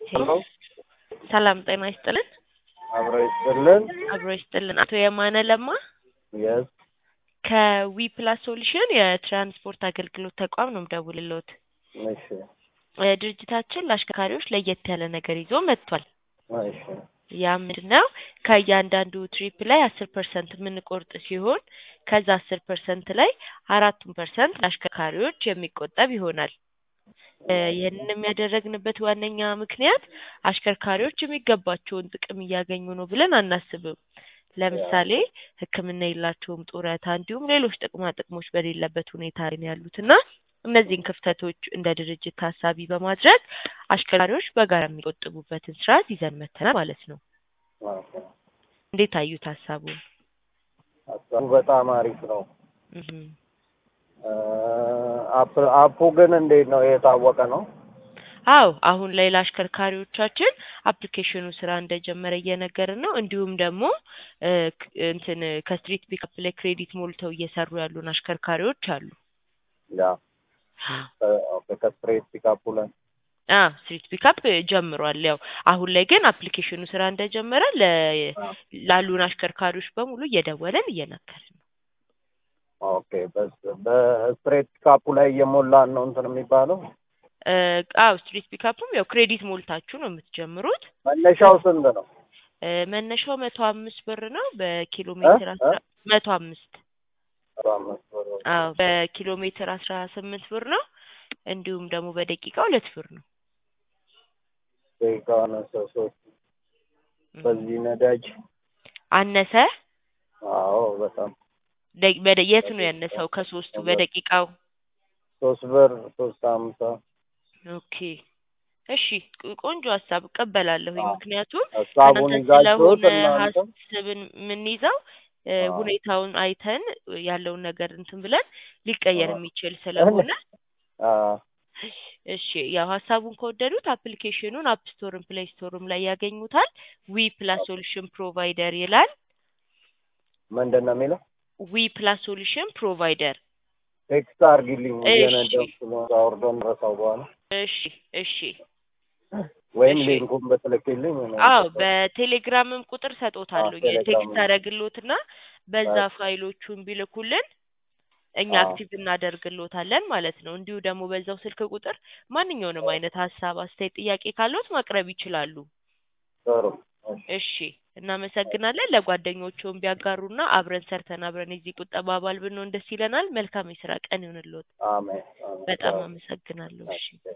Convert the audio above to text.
ሄሎ ሰላም ጤና ይስጥልን። አብሮ ይስጥልን። አብሮ ይስጥልን። አቶ የማነ ለማ የስ ከዊ ፕላስ ሶሉሽን የትራንስፖርት አገልግሎት ተቋም ነው የምደውልልዎት። እሺ እ ድርጅታችን ለአሽከርካሪዎች ለየት ያለ ነገር ይዞ መጥቷል። እሺ ያ ምንድን ነው? ከእያንዳንዱ ትሪፕ ላይ አስር ፐርሰንት የምንቆርጥ ሲሆን ከዛ አስር ፐርሰንት ላይ አራቱን ፐርሰንት ለአሽከርካሪዎች የሚቆጠብ ይሆናል። እ ይህንንም ያደረግንበት ዋነኛ ምክንያት አሽከርካሪዎች የሚገባቸውን ጥቅም እያገኙ ነው ብለን አናስብም። ለምሳሌ ሕክምና የላቸውም፣ ጡረታ እንዲሁም ሌሎች ጥቅማ ጥቅሞች በሌለበት ሁኔታ ላይ ነው ያሉት እና እነዚህን ክፍተቶች እንደ ድርጅት ታሳቢ በማድረግ አሽከርካሪዎች በጋራ የሚቆጥቡበትን ስርዓት ይዘን መተናል ማለት ነው። ኦኬ። እንዴት አዩት ሀሳቡን? ሀሳቡ በጣም አሪፍ ነው። እህም። እ አፕ አፑ ግን እንዴት ነው የታወቀ ነው? አዎ አሁን ላይ ለአሽከርካሪዎቻችን አፕሊኬሽኑ ስራ እንደጀመረ እየነገርን ነው። እንዲሁም ደግሞ እ ክ- እንትን ከስትሪት ፒክአፕ ላይ ክሬዲት ሞልተው እየሰሩ ያሉን አሽከርካሪዎች አሉ። ያ እ ኦኬ ከስትሬት ፒካፑ ላይ አ ስትሪት ፒክአፕ ጀምሯል። ያው አሁን ላይ ግን አፕሊኬሽኑ ስራ እንደጀመረ ለ ላሉን አሽከርካሪዎች በሙሉ እየደወለን እየነገርን ነው። ኦኬ በስ- በስትሬት ፒካፑ ላይ እየሞላን ነው እንትን የሚባለው እ አዎ ስትሪት ፒክአፕም ያው ክሬዲት ሞልታችሁ ነው የምትጀምሩት። መነሻው ስንት ነው? እ መነሻው መቶ አምስት ብር ነው። በኪሎ ሜትር አስራ መቶ አምስት አስራ አምስት ብር አዎ በኪሎ ሜትር አስራ ስምንት ብር ነው። እንዲሁም ደግሞ በደቂቃ ሁለት ብር ነው። ደቂቃ አነሰ ሶስት በዚህ ነዳጅ አነሰ አዎ በጣም ደ- በደ- የት ነው ያነሰው? ከሶስቱ በደቂቃው ሶስት ብር ሶስት ሀምሳ ኦኬ እሺ ቅ- ቆንጆ ሀሳብ እቀበላለሁኝ። አዎ። ምክንያቱም ሀሳቡን ከእናንተ ይዛችሁት ስለሆነ እናንተ ሀሳብን የምንይዘው እ አዎ። ሁኔታውን አይተን ያለውን ነገር እንትን ብለን ሊቀየር አዎ። የሚችል ስለሆነ አዎ እሺ ያው ሀሳቡን ከወደዱት አፕሊኬሽኑን አፕ ስቶርም ፕሌይ ስቶርም ላይ ያገኙታል። ዊ ፕላስ ሶሉሽን ፕሮቫይደር ይላል። ምንድን ነው የሚለው? ዊ ፕላስ ሶሉሽን ፕሮቫይደር ቴክስት አድርጊልኝ እሺ። እየነዳሁ ስለሆነ አውርዶን ረሳው በኋላ እሺ እሺ ወይም እሺ። ሊንኩን በትልክልኝ እኔ አዎ እሰጣለሁ። በቴሌግራምም ቁጥር ሰጦታለሁ። አዎ፣ ቴሌግራም የቴክስት አደረግሎትና በዛ አዎ። ፋይሎቹን ቢልኩልን እኛ አዎ። አክቲቭ እናደርግሎታለን ማለት ነው። እንዲሁ ደግሞ በዛው ስልክ ቁጥር ማንኛውንም አይነት ሀሳብ፣ አስተያየት፣ ጥያቄ ካለዎት ማቅረብ ይችላሉ። ጥሩ እሺ። እሺ እናመሰግናለን። ለጓደኞቹም ቢያጋሩና አብረን ሰርተን አብረን የዚህ ቁጠባ አባል ብንሆን ደስ ይለናል። መልካም የስራ ቀን ይሁንልዎት። አሜን አሜን። በጣም አዎ። አመሰግናለሁ። እሺ እሺ።